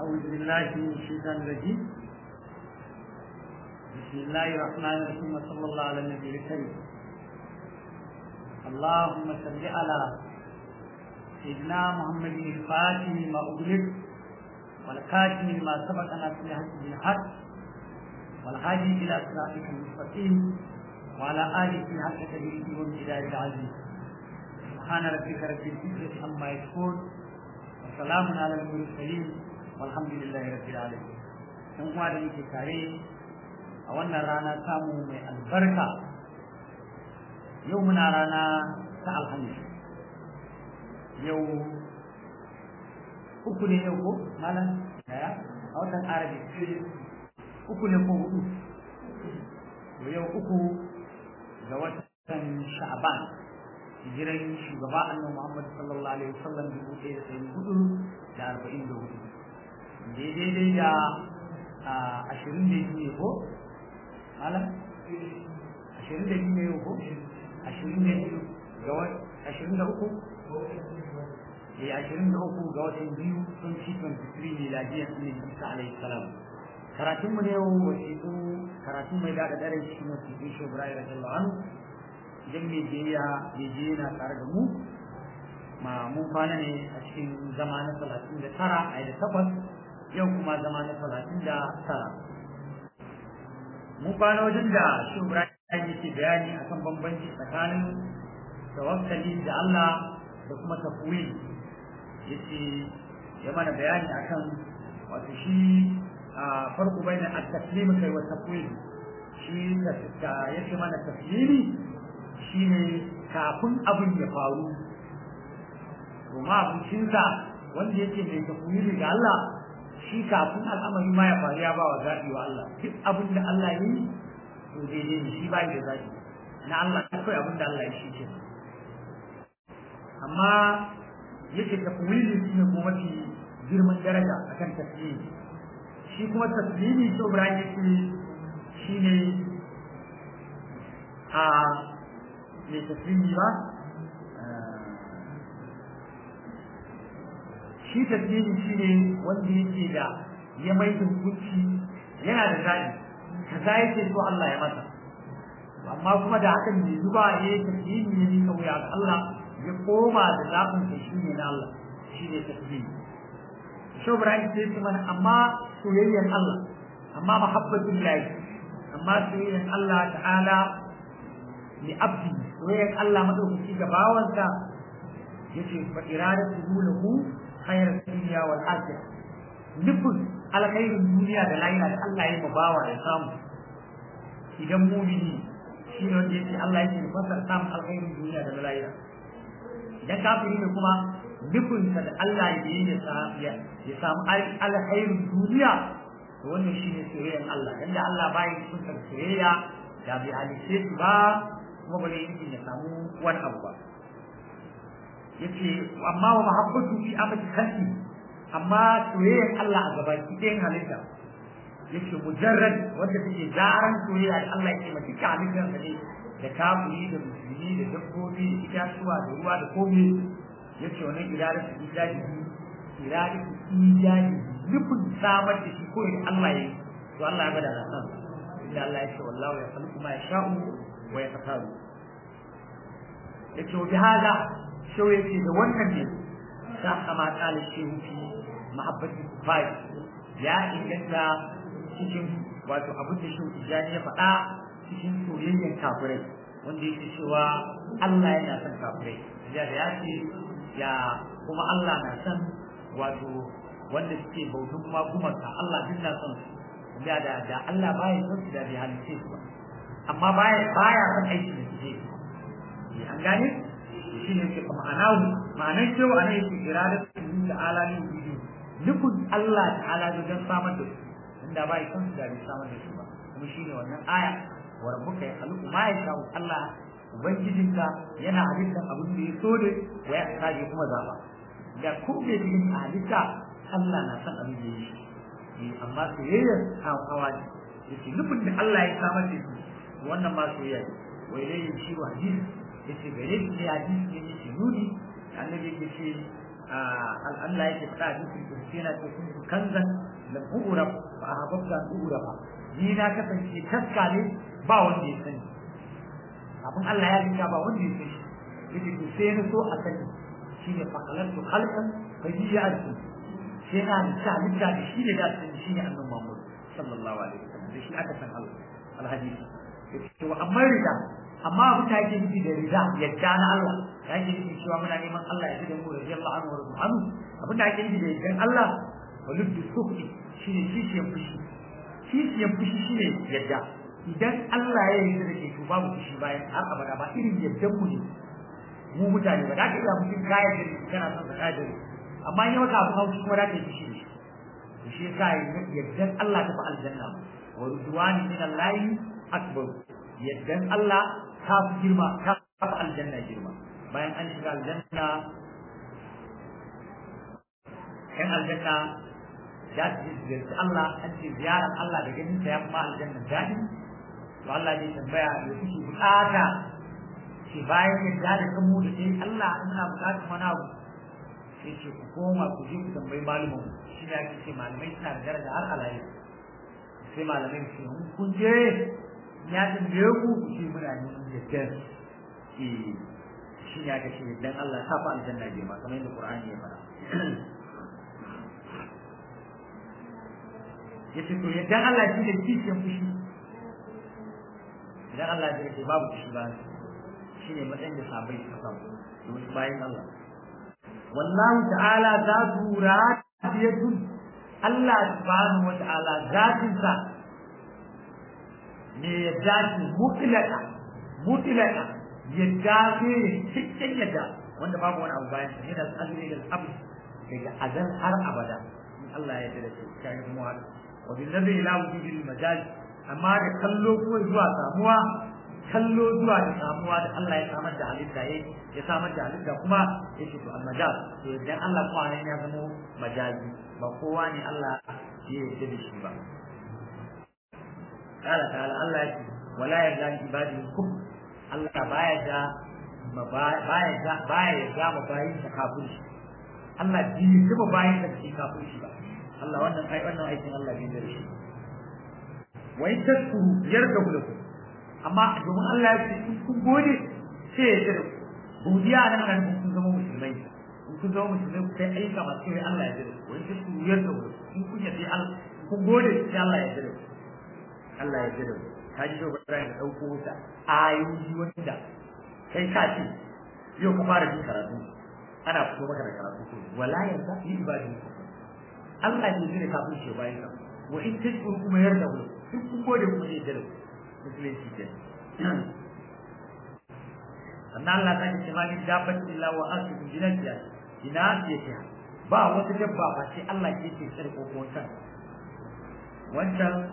أعوذ بالله من الشيطان الرجيم بسم الله الرحمن الرحيم وصلى الله على النبي الكريم اللهم صل على سيدنا محمد الفاتح ما أغلق والكاتم ما سبق ناصر الحق بالحق والهادي إلى صراطك المستقيم وعلى آله حق تدريسه وامتداد العزيز سبحان ربك رب العزة عما يصفون وسلام على المرسلين والحمد لله رب العالمين dan uwa da muke tare a wannan rana samu mai albarka yau muna rana ta alhamis yau uku ne yau ko malam daya a watan arabi uku ne ko hudu yau uku ga watan sha'ban hijiran shugaba annabi Muhammad sallallahu alaihi wasallam dubu ɗaya da ɗari hudu da arba'in da hudu daidai da ashirin da biyu ko malam ashirin da biyu ne ko ashirin da biyu ga ashirin da uku eh ashirin da uku ga watan biyu sun ci twenty three miladiyar sunan isa alaihi salam karatun mu ne yau wasiƙu karatun mai da dare cikin wasiƙu shi Ibrahim radiyallahu anhu idan mai biyayya mai je yana tare da mu ma mun kwana ne a cikin zama na talatin da tara a da takwas yau kuma zama na talatin da tara mun kwana wajen da shi Ibrahim yake bayani akan bambanci tsakanin tawakkali da Allah da kuma tafwid yace ya mana bayani akan wato shi farko bayan at-taslim kai wa tafwid shi da yake mana taslimi shine kafin abin ya faru to ma abincin wanda yake mai tafwid ga Allah shi kafin al'amari ma ya faru ya ba wa zaɓi wa Allah duk abin da Allah yi to daidai ne shi bai da zaɓi na Allah akwai abin da Allah ya shi ke amma yake tafwili shi ne kuma mafi girman daraja akan taslimi shi kuma taslimi to Ibrahim yake shi ne a mai taslimi ba shi taslimi shi ne wanda yake da ya mai da hukunci yana da zaɓi kaza yake so Allah ya masa amma kuma da hakan bai zuba ya yi taslimi ya nika wuya ga Allah ya koma da zaɓin sa shi ne na Allah shi ne taslimi shi Ibrahim sai ce mana amma soyayyar Allah amma mahabbatin lahi amma soyayyar Allah ta'ala li abdi soyayyar Allah madaukaki ga bawansa yace fa iradatu lahu khayr dunya wal akhirah nufin alkhairin duniya da lahira da Allah ya bawa ya samu idan mumini shi ne wanda yake Allah yake fasar samun alkhairin duniya da lahira idan kafiri ne kuma nufinsa da Allah ya yi ya samu alkhairin duniya to wannan shine soyayyar Allah dan da Allah bai kuntar soyayya da bai halice shi ba kuma bane yake ya samu wani abu ba yace amma wa mahabbatu fi amati khalqi amma soyayyar Allah a gabaki ɗayan halitta yace mujarrad wanda take zaran soyayya da Allah yake mata duka halittar sa ne da kafiri da musulmi da dabbobi da itatuwa da ruwa da komai yace wannan iradatu ijadi iradatu ijadi nufin samar da shi ko da Allah ya yi to Allah ya bada da san inda Allah ya ce wallahu ya khalqu ma yasha'u wa yaqtaru yace bi hada shau yace da wannan ne sa kama kala shehu fi mahabbati kufai ya inganta cikin wato abin da shehu tijani ya faɗa cikin soyayyar kafirai wanda yake cewa Allah yana son kafirai ya da ya ce ya kuma Allah na son wato wanda suke bautun magumarka Allah duk na son su da da da Allah baya son su da bai halice su ba amma baya baya son aiki da suke yi an gane shi ne ke ma'anahu ma'anar cewa ana yake irada su da alamin biyu nufin Allah ta'ala don samar da su inda baya son su da bai samar da su ba kuma shi ne wannan aya wa rabbuka ya khaluqu ma yasha'u Allah ubangijinka yana halittar abin da ya so ne wa ya kaje kuma zaba da ku bai cikin halitta Allah na san abin da yake yi amma soyayyar hawa ne yace nufin da Allah ya samar da shi wannan ma soyayya wa ilayhi shi wa hadis yace gare shi ne hadis ne yake nuni annabi yake ce Allah yake faɗa a cikin kursi yana ce kun kanzan da bu'ura fa ahabbta bu'ura fa ni na kasance taska ne ba wanda ya sani abin Allah ya rika ba wanda ya sani yake to sai na so a sani shine fa khalaqtu khalqan fa hiya arsu sai na da halitta da shi ne da sani shine annabi Muhammad sallallahu alaihi wasallam da shi aka san Allah alhadisi to amma rida amma abin da yake nufi da rida yadda na Allah ya ke nufi cewa muna neman Allah ya da mu da jalla anhu wa rabbuhu abin da ake nufi da yadda Allah waluddu sukhi shine kishiyan fushi kishiyan fushi shine yadda idan Allah ya yi da ke to babu fushi bayan har abada ba irin yaddan mu ne mu mutane ba da ka iya mutum kaya da kana son ka kaya amma in maka abu haushi kuma da ka yi fushi da shi yasa yaddan Allah ta fa aljanna wa ridwani min Allah akbar yaddan Allah ta fi girma ta fi aljanna girma bayan an shiga aljanna yan aljanna ya ce ziyarci Allah an ce ziyarar Allah da ganin sa ya fi aljanna daɗi to Allah ne tambaya da kuke bukata ce bayan yadda da kamo da sai Allah ina bukatar wani abu sai ce ku koma ku je ku tambayi malumin shi ne ake ce malamai suna da daraja har alayi sai malamai su ce kun je ya tambaye ku ku ce muna neman yaddar eh shi ne aka ce dan Allah ta fa aljanna je ma kamar yadda Qur'ani ya fara yace to yaddan Allah shi ne kishin fushi idan Allah ya ce babu fushi ba shi ne matsayin da sabai suka samu domin bayan Allah wallahu ta'ala za su radiyatun Allah subhanahu wa ta'ala zatinsa ne ya dace mutlaka mutlaka ya dace cikin yadda wanda babu wani abu bayan ne da azumi da abu daga azan har abada in Allah ya yarda shi kai mu haka wa bil ladhi ila wujudil majaz amma da kallo ko zuwa samuwa kallo zuwa da samuwa da Allah ya samar da halitta yayi ya samar da halitta kuma ya ce to al majaz to idan Allah kuma ne ya zama majazi ba kowa ne Allah ya yarda da shi ba قال تعالى الله يكفي ولا يرضى عباده الكفر الله بايا بايا بايا ga mabayin sa kafirci Allah bi shi mabayin sa cikin kafirci ba Allah wannan ai wannan aikin Allah bai da shi wa in tashkuru yarda lakum amma domin Allah ya ce kun gode sai ya tsare godiya nan nan kun zama musulmai in kun zama musulmai ku kai aika masu kai Allah ya tsare wa in tashkuru yarda lakum in kun yace Allah kun gode sai Allah ya tsare Allah ya jira ka ji dogon rai da ɗauko wuta ayoyi wanda kai ka ce yau ka fara jin karatu ana fito maka da karatu ko wala yarda yi ibadi Allah ne zai kafin shi bayan ka wa in tashkuru kuma yarda ku duk kun gode kuma zai jira musulunci ke sannan Allah ta ce ma ni dabbat illa wa asu jinatiya ina ce ta ba wata dabba ba sai Allah ke ce tsare kokon wancan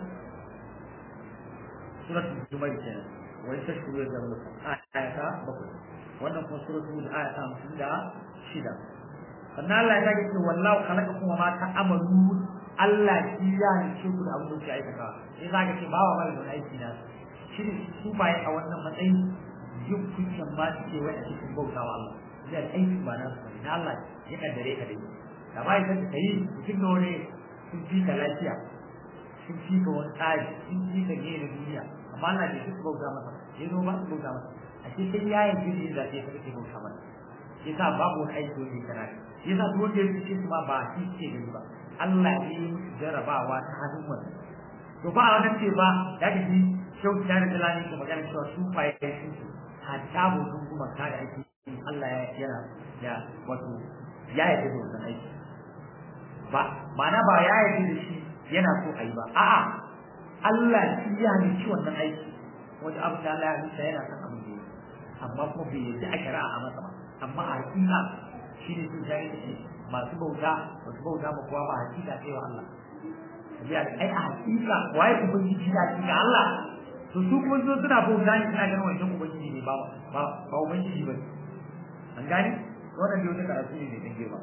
suratul juma'a kenan wa tashkuru ya zama ayata bakwai wannan kuma suratul ayata hamsin da shida sannan Allah ya ce wallahu khalaqakum wa ma ta'malun Allah shi ya ce ku da abin da kuke aikata sai zaka ce bawa mara da aiki na shi ne su bai a wannan matsayin yin kuncin ma su ce wai a cikin bautawa Allah zai aiki ba na su na Allah ya kaddare ka dai da ba ya san kai cikin dole sun fi ka lafiya sun fi ka wani tsari sun fi ka gina duniya amma Allah bai su bauta masa sai zo ba su bauta masa a ce sai ya yi jini da sai ka kake bauta masa yasa babu wani aiki wanda ya kana yasa duk wanda ya fice su ma ba shi ce gani ba Allah ne ya musu jarabawa ta hannun wannan to ba a wannan ce ba da ka ji shau ta da dalani ko magana cewa su fa ya yi su hatta mutum kuma ka da ake Allah ya yana ya wato ya yi da wannan aiki ba ma'ana ba ya yi da shi yana so a yi ba a'a Allah shi ya ci wannan aiki wanda abu da Allah ya halitta yana son abin da amma kuma bai yi a shari'a a masa ba amma a hakika shi ne sun jari da shi masu bauta masu bauta ma kowa ba hakika sai wa Allah tabiya da ai a hakika waye ubangiji da hakika Allah to su kuma zo suna bauta ne suna ganin wannan ubangiji ne ba ba ba ubangiji ba an gane wannan da wata karatu ne mai girma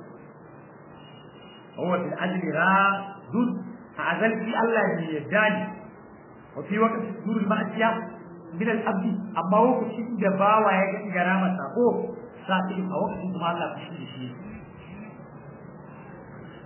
هو في الأجل راد أعزل في الله يداني وفي وقت صدور المعصية من الأبد أما وقت شد دباوة يجب جرامة ساقو ساقو أو وقت ما الله بشيء شيء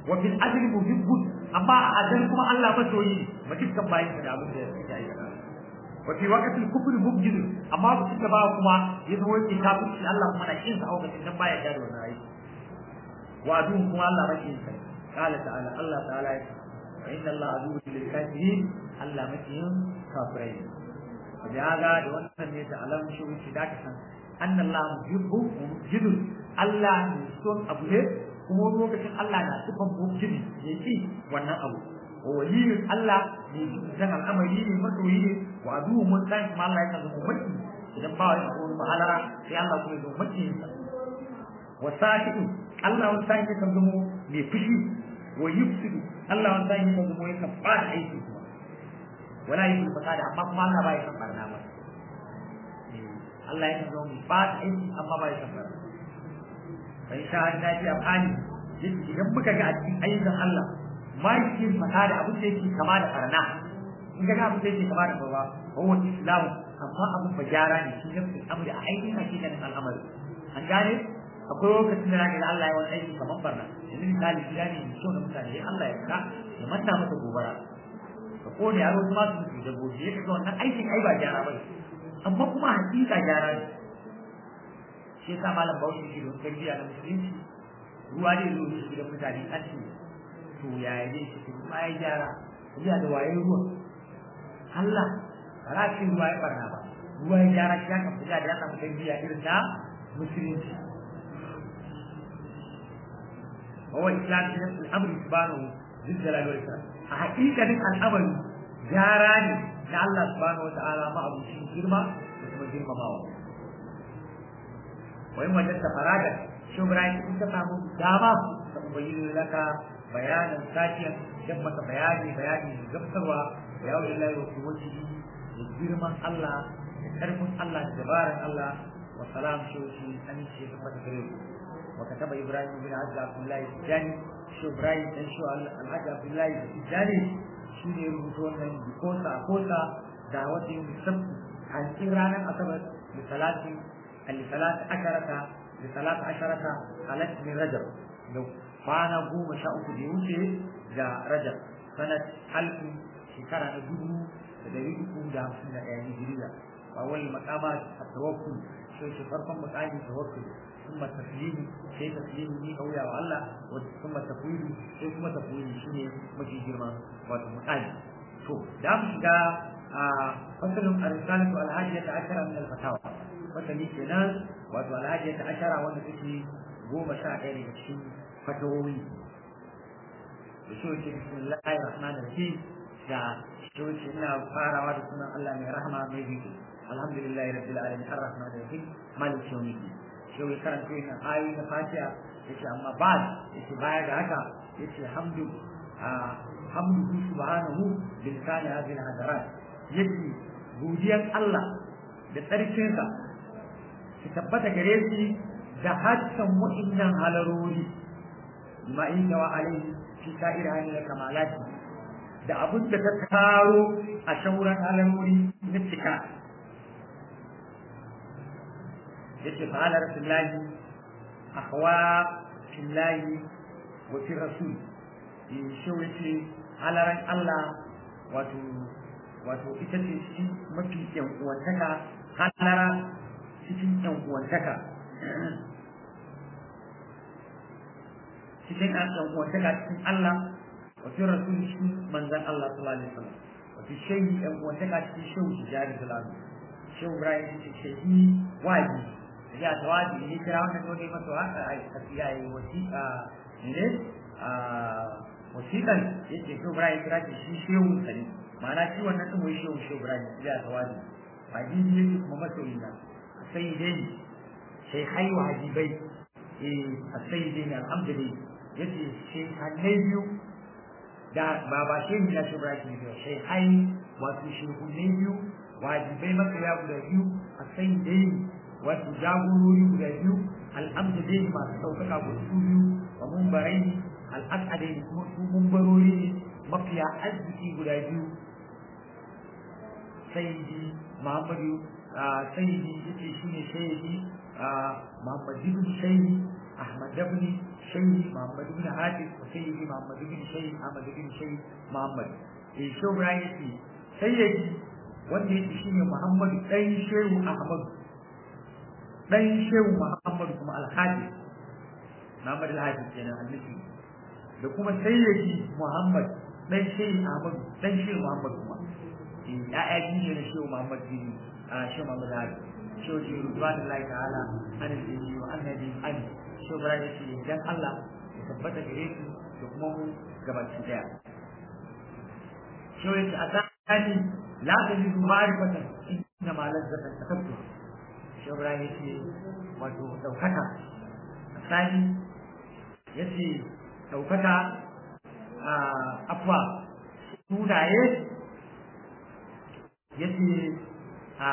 wa fil adli muhibbun amma a adal kuma Allah masoyi ma dukkan bayin da abin da suke aikata wa fi waqti al-kufr mubjid amma ba su ba kuma ya zo yake kafirci Allah kuma na kin sa a lokacin nan baya da wannan aiki wa adu kuma Allah ba kin sa qala ta'ala Allah ta'ala ya wa inna Allah adu lil kafirin Allah makiyin kafirai da haka da wannan ne da alamun shi da ka san anna Allah muhibbu mubjid Allah ne son abu ne kuma lokacin Allah na sifan mubjid yake wannan abu waliyin Allah ne dan al'amari ne masoyi ne wa adu mun san kuma Allah ya zama maki idan ba wani abu ba halara sai Allah kuma ya zama maki wa sakidu Allah wani sai ya zama mai fushi wa yufsidu Allah wani sai ya zama ya fara aiki kuma wala yi fasada amma kuma Allah ba ya san barna ba Allah ya zama mai fara aiki amma ba ya san barna bai sha ta ji afani idan muka ga a cikin ayyukan Allah ma yake fata da abin da yake kama da barna in ga abin da yake kama da baba huwa islamu amma abin ba gyara ne shi nafsi amri a aikin hakikanin al'amari an gane akwai lokacin da zaka ga Allah ya wani aiki kamar barna yanzu misali gida ne mai kyau na mutane ya Allah ya ka ya manta masa gobara ka kone yaro kuma su mutu da gobe ya kaga wannan aikin ai ba gyara ba amma kuma hakika gyara ne shi yasa malam Bahaushe shi don tarbiyya na musulunci ruwa ne zo shi gidan mutane an ce to yaya ne shi kuma ya gyara ya da waye ruwa Allah ba za ce ruwa ya barna ba ruwa ya gyara shi kan fita da ya samu tarbiyya irin ta musulunci هو إسلام في نفس الأمر سبحانه ذي الجلال والإكرام حقيقة الأمر جاراني لله سبحانه وتعالى ما أبو شيء جرمة وثم جرمة ما هو وإن وجدت فراغا شو برايك أنت فهموا داما سأبين لك بيانا ساكيا جمة بياني بياني جبتوا يا أولي الله وقوته جرمة الله كرم الله جبارا الله وسلام شوشي أمين شيء ثم تكريم وكتب إبراهيم بن عبد عبد الله الثاني شو إبراهيم بن شو الحاج عبد الله الثاني شو يربطون من بكوسا كوسا دعوة يوم السبت عن إيران أصبت لثلاث لثلاث عشرة لثلاث عشرة خلت من رجب لو فانا قوم شاء ديوشي جا رجب سنة ألف شكرا نجوم تدريبكم دا سنة يعني جديدة وأول مقامات التوكل شو شفركم مقامات التوكل ثم التسليم شيء تسليم ني قويا والله ثم التفويض شيء ثم تفويض شيء مجي جرما وتمتعي شو دام شجا فصل الرسالة الهادية عشرة من الفتاوى وتلي كنا وتو الهادية عشرة وانا تكي قوم شاعر بشي فتووي بشو بسم الله الرحمن الرحيم دا شو إنا فارا ودسنا الله من رحمة ميزيكي الحمد لله رب العالمين الرحمن الرحيم مالك يوم الدين shi ya karanta wannan ayoyi na fatiha yace amma ba yace baya ga haka yace hamdu hamdu subhanahu bil kana hadhihi hadarat yace godiyar Allah da tsarkin sa ki tabbata gare shi da hadsan wa'annan halarori ma inda wa alaihi fi sa'ir hali kamalati da abun da ta taro a shauran halarori na cika yace fa ala rasulillahi akhwa fillahi wa fi rasul in shi wace halaran Allah wato wato ita ce shi mafi yan uwantaka halara cikin yan uwantaka cikin yan uwantaka cikin Allah wa fi rasul shi manzon Allah sallallahu alaihi wasallam wa fi shay'i yan uwantaka cikin shehu tijari sallallahu alaihi wasallam shehu Ibrahim ce shehi wajibi ya tawaji ne kira wannan dole masa haka ai tafiya yi wasiƙa ne a wasiƙan yake so Ibrahim kira shi shi shehu sani ma'ana shi wannan din wai shehu shehu Ibrahim ya tawaji hadisi yake kuma masoyi na sai dai sai hai wa hajibai eh sai dai ne alhamdulillah yace shi hannai biyu da ba ba shehu na shehu Ibrahim ne sai hai wato shehu ne biyu wajibai maka ya guda biyu a sai dai wato jagorori guda biyu al'amda dai masu ɗaukaka ko su biyu wa mumbarai al'asadai kuma su mumbarori ne mafiya arziki guda biyu sayyidi muhammadu sayyidi yace shine sayyidi muhammad ibn sayyidi ahmad ibn shayi muhammad ibn hafiz wa sayyidi muhammad ibn shayi ahmad ibn shayi muhammad eh shehu ibrahim yace sayyidi wanda yake shine muhammad dan shehu ahmad dan shehu muhammad kuma alhaji muhammad alhaji kenan annabi da kuma sayyidi muhammad dan shehu ahmad dan shehu muhammad kuma ya'ya biyu ne na shehu muhammad bin shehu muhammad alhaji shehu shi rubanu lahi ta'ala an al-jinni wa annabi an shehu ibrahim yace dan Allah ya tabbata gare su da kuma mu gabaki daya shehu yace asani la tajidu ma'rifatan inna ma lazzatan takattu shehu ibrahim yace wato daukaka asani yace daukaka a afwa sunaye yace a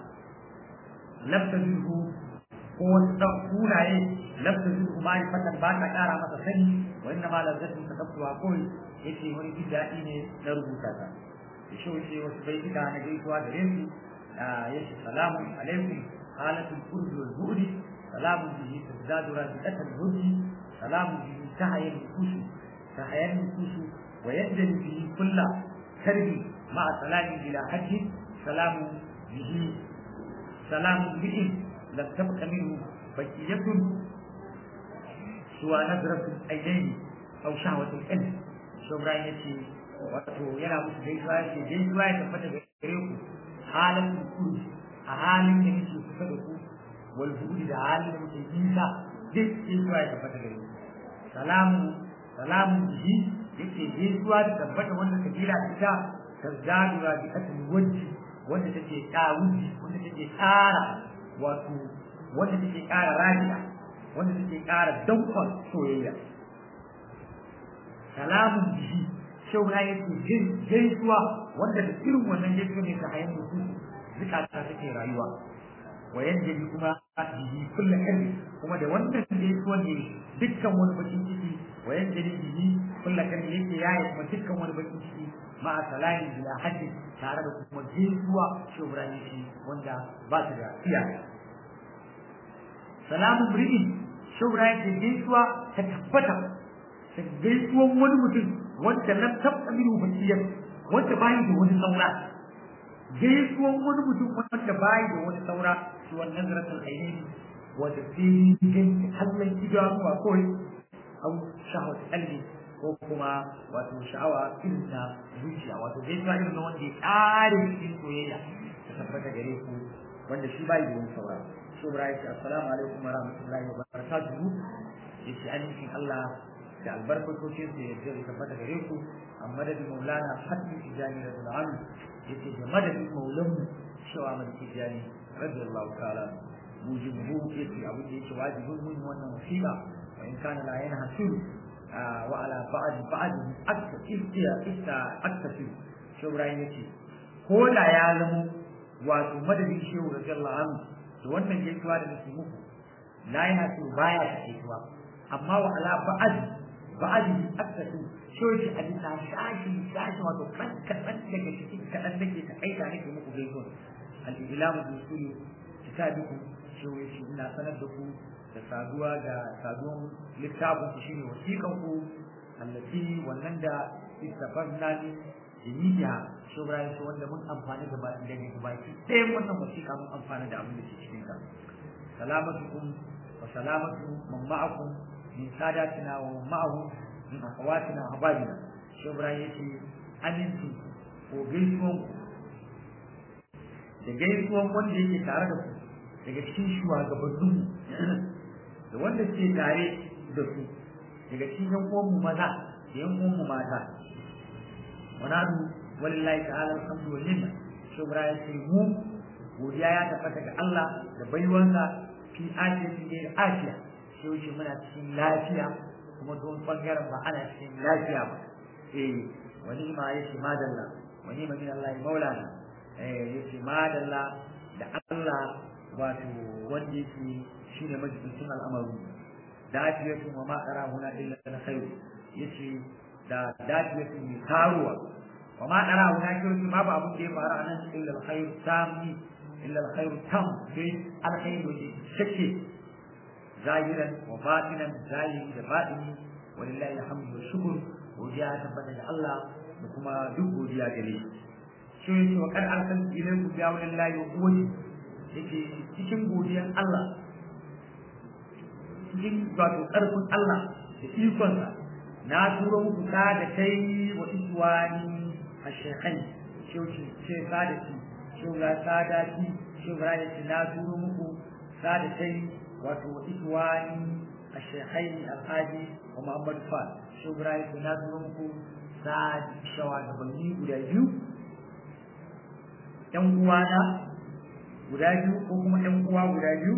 lafta zirhu ko wasu ɗan sunaye lafta zirhu ma fatan ba ta ƙara masa sani wa inna ma lazzatin ta tabtuwa kawai yace wani jin daɗi ne na rubuta ta da shi wace wasu baituka na gaisuwa da su yace salamun alaikum halatul kurdi wal bu'di salamun bihi tazdadu rabi'atul hujji salamun bihi tahayyal nufusu tahayyal nufusu wa yaddali bihi kulla karbi ma'a salamin bila hajji salamun bihi سلام به لم تبق منه بقية سوى نظرة العينين أو شهوة القلب شو براين يتي wato yana musu gaisuwa ya ce gaisuwa ya tabbata da gare ku halin kuru a halin da nake kusa da ku wal buɗi da halin da muke nisa duk gaisuwa ya tabbata gare ku salamu salamu bihi yake gaisuwa da tabbata wanda kabila ita ta zadura bi atul wajhi wanda take kawuji wanda take ƙara wato wanda take ƙara rajiya wanda take ƙara dankon soyayya salamun bihi shauna yake gaisuwa wanda da irin wannan gaisuwa ne ta hayan mutu zukata take rayuwa wa yanda kuma bihi kullu kalli kuma da wannan gaisuwa ne dukkan wani bakin ciki wa yanda bihi kullu kalli yake yaye kuma dukkan wani bakin ciki ma salamin bila haddi tare da kuma gaisuwa shubrani shi wanda ba su da iyaka salamu bri'in shubrani ke gaisuwa ta tabbata ta gaisuwan wani mutum wanda lam tabqa minhu bakiyar wanda bayi da wani saura gaisuwan wani mutum wanda bayi da wani saura shi wannan zaratul ainihi wanda sai gani kallon idanuwa kawai au shahwat qalbi ko kuma wato sha'awa irin na zuciya wato zai zuwa irin na wanda ya ƙare cikin soyayya ta tabbata gare ku wanda shi bai da wani saura shi bra ya ce assalamu alaikum wa rahmatullahi wa barakatuhu ya ce amincin Allah da albarkatocin su ya ce tabbata gare ku a madadin maulana hatta tijani da zul'an ya ce da madadin maulanmu shawa mai tijani radiyallahu ta'ala mujibu ya ce abin da yake wajibin mun wannan wasiƙa wa in kana la yana hasiru وعلى بعض بعض أكثر إستيا إستا أكثر شو براين يتي ko da ya zamo wato madadin shehu radiyallahu anhu to wannan gaisuwa da nake muku la yana so baya ta gaisuwa amma wa ala ba'ad ba'ad akthatu shehu shi a bisa shashi shashi wato kan kadan daga cikin kadan nake ta aika nake muku gaisuwa al-ilamu bi usuli kitabikum shehu shi ina sanar da ku da saduwa da saduwan littafin ku shine wasiƙan ku allati wannan da istafanna ni jiniya shubra shi wanda mun amfani da ba da ne baki sai wannan wasiƙa mun amfana da abin da ke cikin ka salamatukum wa salamatu man ma'akum min sadatina wa ma'ahu min akhawatina wa hababina shubra yace aminci ko gaisuwan ku da gaisuwan wanda yake tare da ku daga cikin shugabanninmu da wanda ke tare da su daga cikin yan uwanmu maza da yan uwanmu mata wanadu wallahi ta'ala alhamdu wa minna shubra ya ce mu godiya ya tabbata ga Allah da baiwansa fi ajiyatin da afiya sai wuce muna cikin lafiya kuma don bangaren ba ana cikin lafiya ba eh wani ma yace madalla wani ma min Allah maulana eh yace madalla da Allah wato wanda yake shine majalisun al'amaru dafiyatun wa ma qarahuna illa alkhair yace da dafiyatun mai karuwa wa ma qarahuna kirki babu abun da ya faru a nan illa alkhair tammi illa alkhair tam sai alkhair ne shake zahiran wa batinan zahiri da batini walillahi alhamdu wa shukr godiya tabbata da Allah da kuma duk godiya gare shi shi yake wa kad arsaltu ilaykum bi awlillahi wa quwwati yake cikin godiyan Allah cikin wato karfin Allah da ikonsa na turo muku ta da kai wa iswani a shekai shauki ce sadaki shugura sadaki shugura ya ce na turo muku ta da kai wato wa iswani a shekai alhaji wa muhammadu fa shugura ya ce na turo muku ta shawa gabanni guda biyu ‘yan uwana guda biyu ko kuma ‘yan uwa guda biyu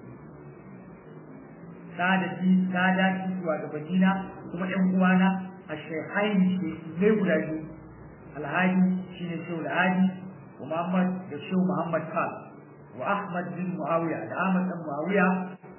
sadaki sadaki zuwa gabanina kuma ‘yan uwana a shehaini ne guda biyu alhaji shi ne shehu alhaji wa muhammad da shehu muhammad kal wa ahmad bin muawiya da ahmad dan muawiya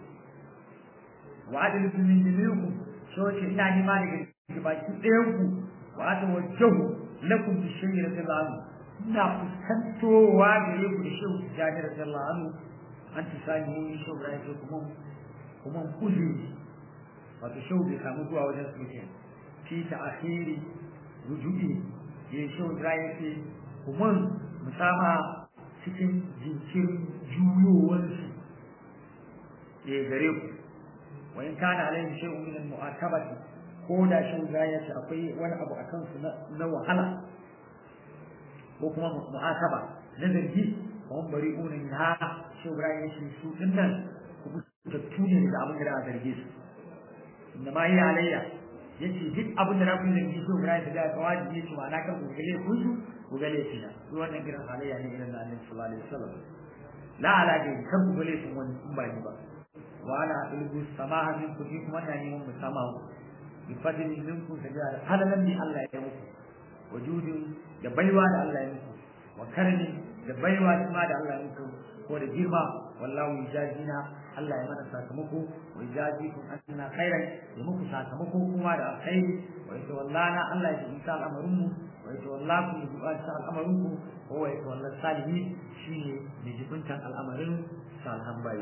wa adal bin min jami'ukum so ce ina nima daga baki ɗayan ku wa atawajjahu lakum bi shay'in radiyallahu ina fuskantowa gare ku da shehu tijjani radiyallahu anhu an tisani mun shehu ibrahim sai kuma kuma uzuri wato shehu bai samu zuwa wajen su ke fi ta akhiri rujui ya shehu ibrahim ce kuma musama cikin jinkirin juyowarsu ya gare ku wa in kana alaihi shay'un min al-mu'atabati ko da shehu ibrahim ya ce akwai wani abu a kansu na wahala ko kuma mu'ataba na zargi wa bari unin ha shi Ibrahim ya ce su din nan ku tattu ne da abin da za a zarge su inda ma yi alayya yace duk abin da za ku yi zargi shi Ibrahim da ga wajibi yace ma na kan ku gale ku su ku gale shi na duk wannan kiran halayya ne irin na Annabi sallallahu alaihi wasallam la ala ga kan ku gale su wani in ba ni ba wa ala ilgu samaha min ku kuma na neman musamaha bi fadli minkum sajada halalan bi Allah ya muku wujudin da baiwa da Allah ya muku wa karni da baiwa kuma da Allah ya muku ko da girma wallahu yajazina Allah ya mana sakamako wa yajazikum anna khairan ya muku sakamako kuma da alkhairi wa yatawallana Allah ya jinta al'amarin mu wa yatawallakum bi du'ati al'amarin ku wa wa yatawalla salihin shine da jibintan al'amarin salihan bayi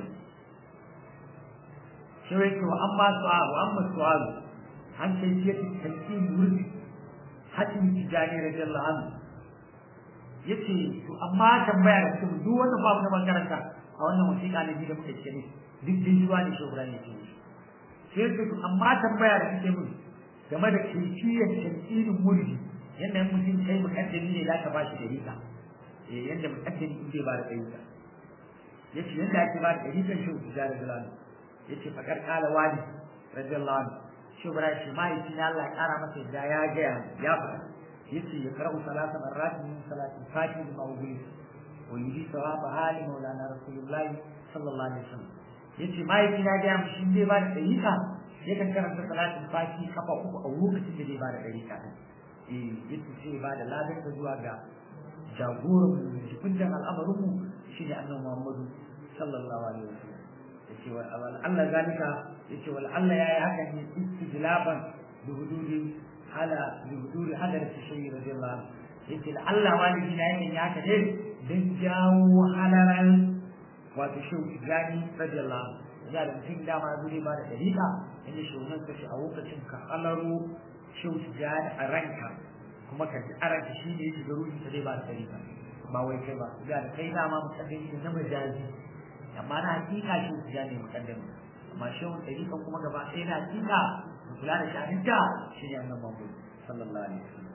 shi wai to amma su'al wa amma su'al an kai ce tantin wurdi hatin tijani radiyallahu anhu yace to amma tambaya da kuma duk wanda babu na makaranta a wannan wasiƙa ne da muke cike duk din zuwa ne shugaba ne ke sai to amma tambaya da kike mun game da kifiyar tantin wurdi yanda mutum kai mukaddami ne zaka ba shi dalila eh yanda mukaddami in zai ba da dalila yace yanda ake ba da dalilan shi tijani radiyallahu anhu yace fakar kala wali radiyallahu anhu shubra shi mahaifi na Allah ya kara masa yadda ya gaya ya faɗa yace ya karɓu salata marrat min salati fati da mawdu'i wa yudi sawaba hali maulana rasulullahi sallallahu alaihi wasallam yace mahaifi na gaya mu shi zai ba da dariƙa yakan karanta salatin fati kafa uku a lokacin da zai ba da dariƙa eh yace sai ba da ladan ta zuwa ga jagoran mu jikuntan al'amarin mu shine annabi Muhammadu sallallahu alaihi wasallam yace wa Allah zalika yace wal Allah yayi haka ne istijlaban bi hududi ala bi hududi hadar shayi radiyallahu anhu yace la Allah walidi na yayin ya haka dai dan jawo halaran wato shi gani radiyallahu anhu ya da mutum da ma zuri ba da dalila inda shugaban ka shi a lokacin ka halaro shi gani a ranka kuma ka ji a ranka shi ne yake garu ta dai ba da dalila ba wai kai ba ya da kai dama musaddin na majazi amma na hakika shi su ja ne mukaddami amma shi wani ɗariƙan kuma gaba ɗaya na hakika da kula da sha'aninta shi ne annan mambu sallallahu alaihi wasallam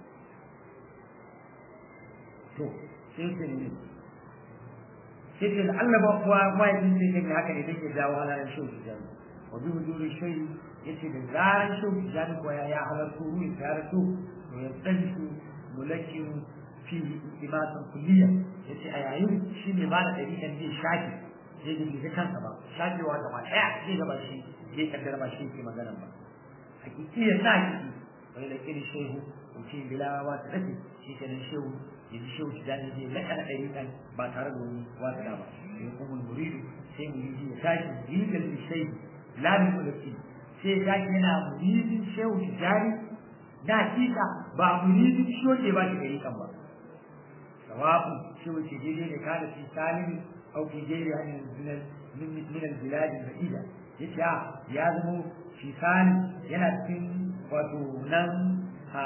to sai ce ne sai ce da Allah ba kuwa mahaifin sai ne haka ne take jawo halayen shi su ja wa bi huduri shi yace da zaran shi su ja kuwa ya halarta ruhi ta halarta to ya tsanci mulakin fi imasan kulliya yace a yayin shi ne ba da ɗariƙan zai shafi zai da bai kansa ba shafewa gaba ɗaya zai gaba shi zai kaddara ba shi ke magana ba hakiki ya sa kiki wani da kiri shehu mutum bila wa ta dace shi ke nan shehu yanzu shehu shi dani zai laka da ɗari ɗan ba tare da wani wata ba sai kuma muridu sai muridi ya tashi rigar da shehu lamin mulki sai ya tashi yana muridin shehu shi dani na hakika ba muridin shehu ke ba shi ɗari ɗan ba sawabu shehu ke daidai da kada shi salimin أو في غيرها من من من البلاد البعيدة yace a ya zama fisani yana cikin wato nan a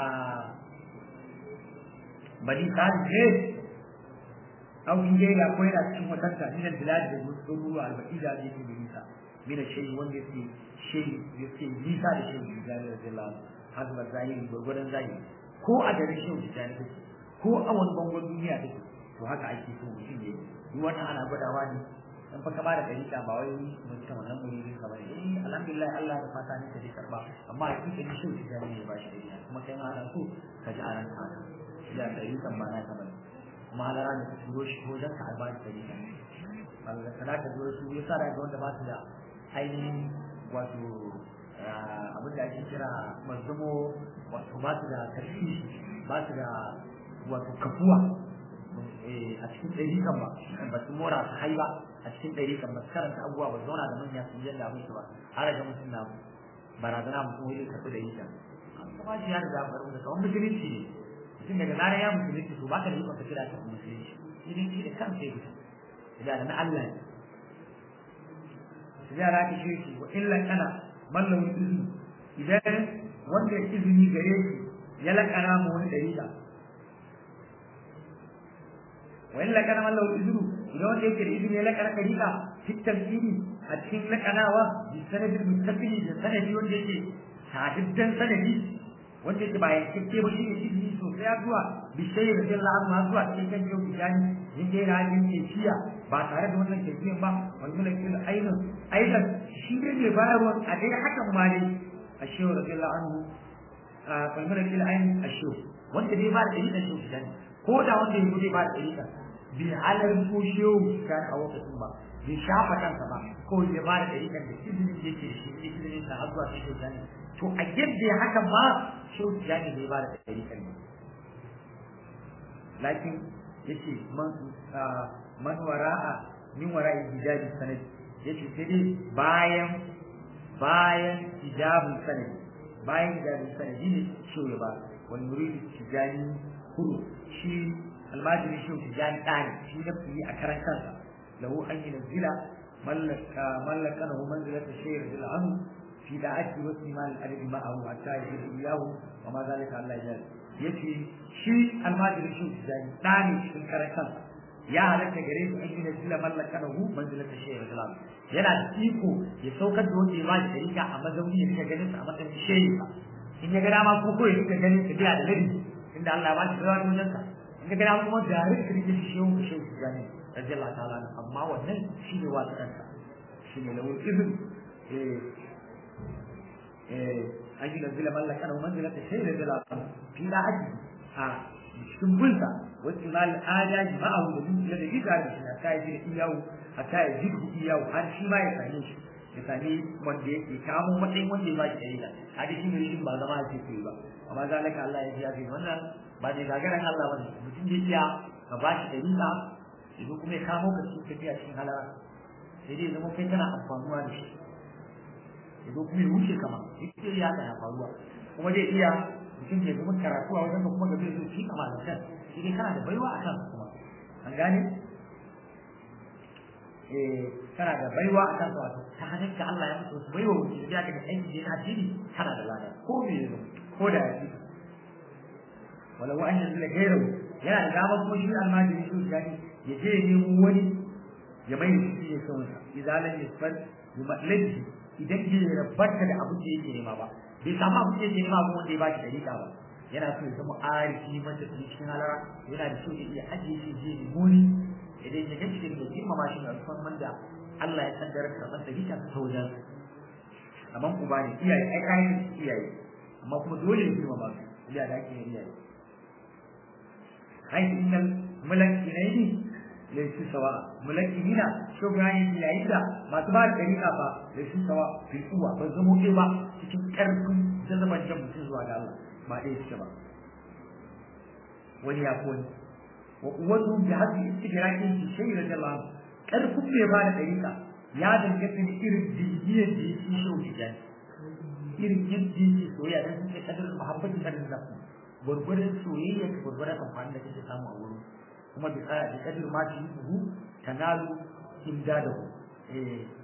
bani sani ne au in dai ya koyi da cikin watanta min al-bilad da gudu al-baqida da yake nisa min shay wanda yake shay yake nisa da shay da radiyallahu hazma zahiri gurgurdan zahiri ko a garin shay da jani take ko a wani bangon duniya take to haka ake so mutum ne duk wannan ana gwadawa ne in fa ka bada dalila ba wai mutum wannan muridin ka bane eh alhamdulillah Allah da fata ne ka ji karba amma hakika ni shi da ne ba shi dalila kuma kai ma ana so ka ji a ranka ya dalilan ba na ka bane kuma halara da ka turo shi ko dan ka albashi dalila Allah kana ka zo su yasa da ga wanda ba su da ainihin wato abin da ake kira mazumo wato ba su da karfi ba su da wato kafuwa a cikin ɗariƙan ba ba su mora su hai ba a cikin ɗariƙan ba su karanta abubuwa ba zauna da manya sun yadda abin su ba har ga mutum na barazana mutum wani karɓi da yita kuma shi ya riga faru da kawai musulunci ne mutum daga zarar ya musulunci to baka da ikon ka kira ta musulunci musulunci da kansa ya fita da na Allah ne su yara ka shi shi wa illa kana mallawin izini idan wanda ya izini gare shi ya lakana mu wani ɗariƙa وإن لكان من له الإذن إذا وجه الإذن لكان كريكا في التمثيل أتكين لكنا بالسند المتصل بالسند وجه سعددا سندي wanda yake ba yankakke ba shine izini sosai zuwa bishai da jalla an ma zuwa cikin kan yau bijani yin dai rajin ke shiya ba tare da wannan kirkiyan ba wal mulkil ainun aidan shi ne mai bayarwa a dai hakan ma dai ashewa radiyallahu anhu wal mulkil ainun ashewa wanda dai ba da dalilin shi bijani ko da wanda ya zai ba da dalilin bai halar ko shehu kan a lokacin ba bai shafa kansa ba ko ya ba da dalilin da izinin da yake shi izinin da har zuwa shi shehu to a yadda haka ma shehu tijani bai ba da dalilin ne lakin yace man man wara'a min wara'i hijabi sanad yace sai dai bayan bayan hijabun sanad bayan hijabun sanad ne shehu ya ba wal muridu tijani kuru shi almajiri shi tijani ɗani shi na fiye a karan kansa lahu an yi nazila mallaka na manzilata shayar da la'anu fi da ake wasu iman al'adadi ma'ahu hatta ya yi iyahu wa ma zalika Allah ya yace shi almajiri shi tijani ɗani cikin karan kansa ya halatta gare su an yi nazila mallaka na manzilata shayar da la'anu yana da iko ya saukar da wanda ya ba da tarika a mazauni ya rika ganin sa a matsayin shayar in ya ga dama ko ko ya rika ganin sa biya da ladabi inda Allah ya ba shi zuwa wajen sa in ga dama kuma da rika rike shi shehu da shehu gani radiyallahu ta'ala amma wannan shi ne wata kansa shi ne lawul izin eh eh an yi nazila mallaka na manzila ta shehu radiyallahu ta'ala fi da aji a cikin bulta wasu mal adaji ma'ahu da duk da gida da shi ta yi da iyawu hatta ya jidu iyawu har shi ma ya same shi ya sami wanda yake kamo matsayin wanda ya ba shi dalila hadi shi ne shi ba zama ake koyi ba amma zalika Allah ya ji wannan ba ne gagaran Allah bane mutum da iya ka ba shi dalila idan kuma ya kamo ka cikin tafiya cikin halara sai dai zama kai kana amfanuwa da shi idan kuma ya wuce kama yake ya tsaya faruwa kuma zai iya mutum ya zama karatu a wajen kuma ga zai zo shi kama da kan shi dai kana da baiwa a kan kuma an gane eh kana da baiwa a kan wato ta hannun ka Allah ya mutu baiwa mutum ya ga aiki da addini kana da lada ko me ne ko da yake walau an yanzu da gairo yana da dama kuma shi almajiri su gani ya je ya nemo wani ya mai shi ya son sa idalan yasfal bi matlabi idan bai rabbata da abin da yake nema ba bai samu abin da yake nema ba wanda ya ba shi dalika ba yana so ya zama arifi mata cikin halara yana da so ya iya ajiye shi je ne muni idan ya ga cikin da girmama shi da alfarman da Allah ya kaddara karɓar da hita ta wajen amma uba ne iyaye ai kayan iyaye amma kuma dole ya girmama su iyaye da ake iyaye حيث إن الملكينين ليسوا سواء ملكينين شو يعني في عيدا ما تبع الطريقة با ليسوا سواء في القوة بزمو كيوا cikin ƙarfin jazaban jan mutum zuwa ga Allah ba ɗaya suke ba wani ya kone wa kuwatu bi haddi istigraqin fi shay radiyallahu ƙarfin mai ba da ɗariƙa ya danganta da irin jirgiyar da yake shi wuce irin yadda yake soyayya dan suke kadar muhabbatin da nafsi gwargwaron soyayya da gwargwaron amfani da kake samu a wurin kuma bi tsaya da kadir ma ci hu tanalu imdadahu eh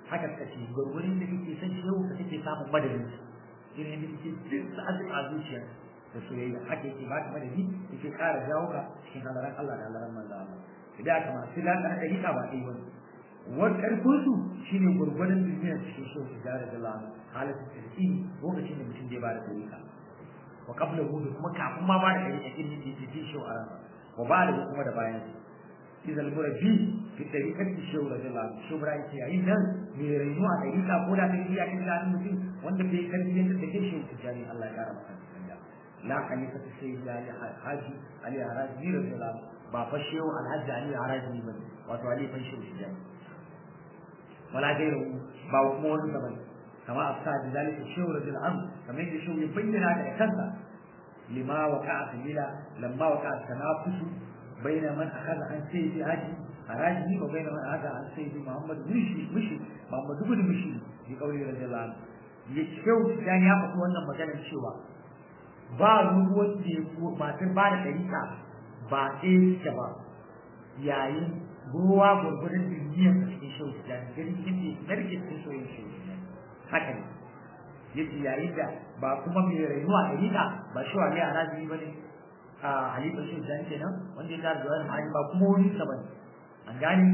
haka suka ce gurgurin da kake son shehu ka kake samun madadin shi ne da kake jin sa'adin a zuciya da soyayya haka yake ba ka madadi yake ƙara jawo ka cikin halaran Allah da halaran manzo Allah idan aka masu lada na ɗariƙa ba ɗaya wani wani ƙarfin su shine gurgurin duniyar cikin shehu su jara da Allah halatin tsarki lokacin da mutum zai ba da ɗariƙa wa qabla hu kuma kafin ma ba da ɗariƙa irin da yake jin shehu a ransa wa ba da kuma da bayan idan murabi fi tariqati shehu radiyallahu anhu shehu ibrahim ce yayin nan me rainu a tariqa ko da kai ya kai da mutum wanda bai karfi yadda take shehu tijani Allah ya kara masa tsaya la khalifa sayyid ali haji ali haraji radiyallahu ba fa shehu alhaji ali haraji ba wato ali fa shehu tijani wala gairu ba kuma wani da bane kama afsa da zalika shehu radiyallahu anhu kamar yadda shehu ya bayyana da kansa lima waqa'a fi lila lamma waqa'a tanafusu بين من أخذ عن سيد هادي هراجي وبين من أخذ عن سيد محمد مشي مشي محمد بن مشي في قوله رضي الله عنه يشكو يعني يا فتوى أن مجانا شوى ba ruwan da ya ko matar ba da ɗarika ba ɗaya ta ba yayin ruwa gwargwadon duniyar da cikin shau da ganin inda narke cikin soyin shau haka ne yace yayin da ba kuma mai rayuwa ɗarika ba shi wa ne a razini ba ne a halifar shi da kenan wanda ya tara da wani hali ba kuma wani sa bane an gane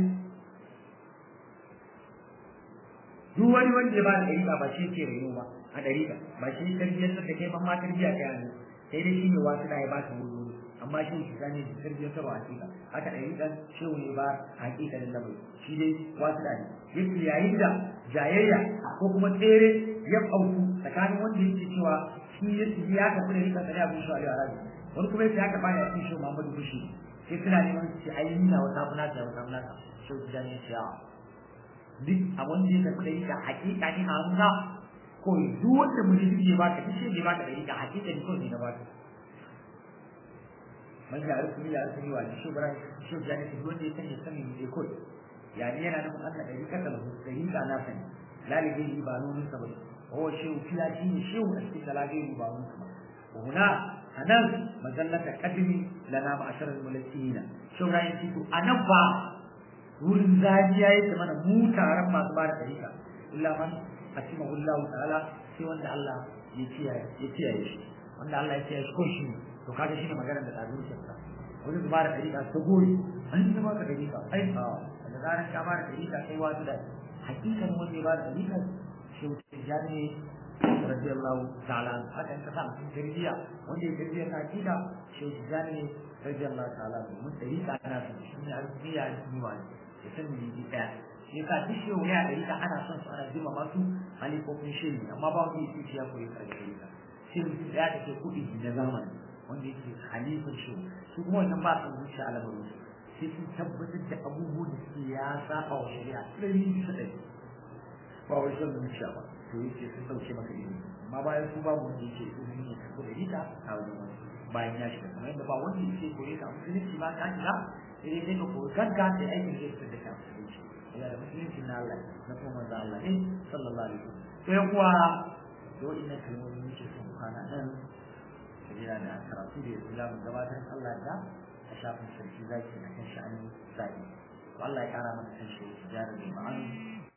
duk wani wanda ya ba da dariƙa ba shi ke rayu ba a dariƙa ba shi tarbiyyar da kai ban ma tarbiyya ta yanzu sai dai shi ne wasu da ya ba ta wuri amma shi shi zane da tarbiyyar ta hakika haka dariƙan shehu ne ba hakika da lamari shi dai wasu da ne yake yayin da jayayya ko kuma tsere ya auku tsakanin wanda yake cewa shi ya tafi da rika tsari abin shi a arabi wani kuma yake haka baya cikin shi Muhammadu Bushi sai suna neman su ce ai nuna wata muna ta wata muna ta shi ku jani ya ce a duk abin da ya tafi da rika hakika ne a nuna ko duk wanda mutum ya baka duk shi ne baka da rika hakika ne ko ne na baka man ya rufu ya rufu wa shi bara shi jani shi wanda ya sani sani ne ko yani yana nufin Allah da rika ta lahu da rika na sani lalibi ba nunin sa bane هو شيء فيها شيء شيء استثلاثين بعضهم وهنا أنا مجلة قدمي لنا معشر الملكيين شو رأيك فيكم أنا با wurin zajiya yake mana mu taron masu ba da ɗarika illa man asimahu Allah ta'ala sai wanda Allah ya kiyaye ya kiyaye shi wanda Allah ya kiyaye shi ko shi to kaga shine maganar da tazin shi ka wani ba da ɗarika ta gori an yi ba da ɗarika ai a da zaran ka ba da ɗarika kai wasu da hakikan wanda ya ba da ɗarika shi tijani radiyallahu ta'ala haka in ka sa mutum tarbiyya wanda ya tarbiyya ta akida shi tijani radiyallahu ta'ala mun dariƙa ana son shi ne arziya ne ba ya san me yi ɗaya shi ka duk shi ya dariƙa ana son su ana jima masu halifofin shi amma ba wanda yake ya koyi karɓar dariƙa shi mutum ɗaya da ke kuɗi na zamani wanda yake halifin shi su kuma wannan ba su zuciya a lamarin sai sun tabbatar da abubuwan da suke ya saba wa shari'a ɗari bisa ɗari ba wai son zuciya ba to yake sun dauke maka ilimi amma bayan su babu wanda yake ilimi ne ko da rita a wajen wani bayan ya shiga kamar yadda ba wanda yake koyi ka musulunci ba ka shiga sai dai kai ka koyi kanka da aikin da yake da ka musulunci yana da musulunci na Allah na kuma manzo Allah ne sallallahu alaihi wasallam sai kuwa yau ina kalmomi muke son kwana nan sabila da karatu da yanzu zamu gabatar Allah da a shafin sarki zaki na kan sha'anin zaki Allah ya kara mana kan shi jarin ma'ani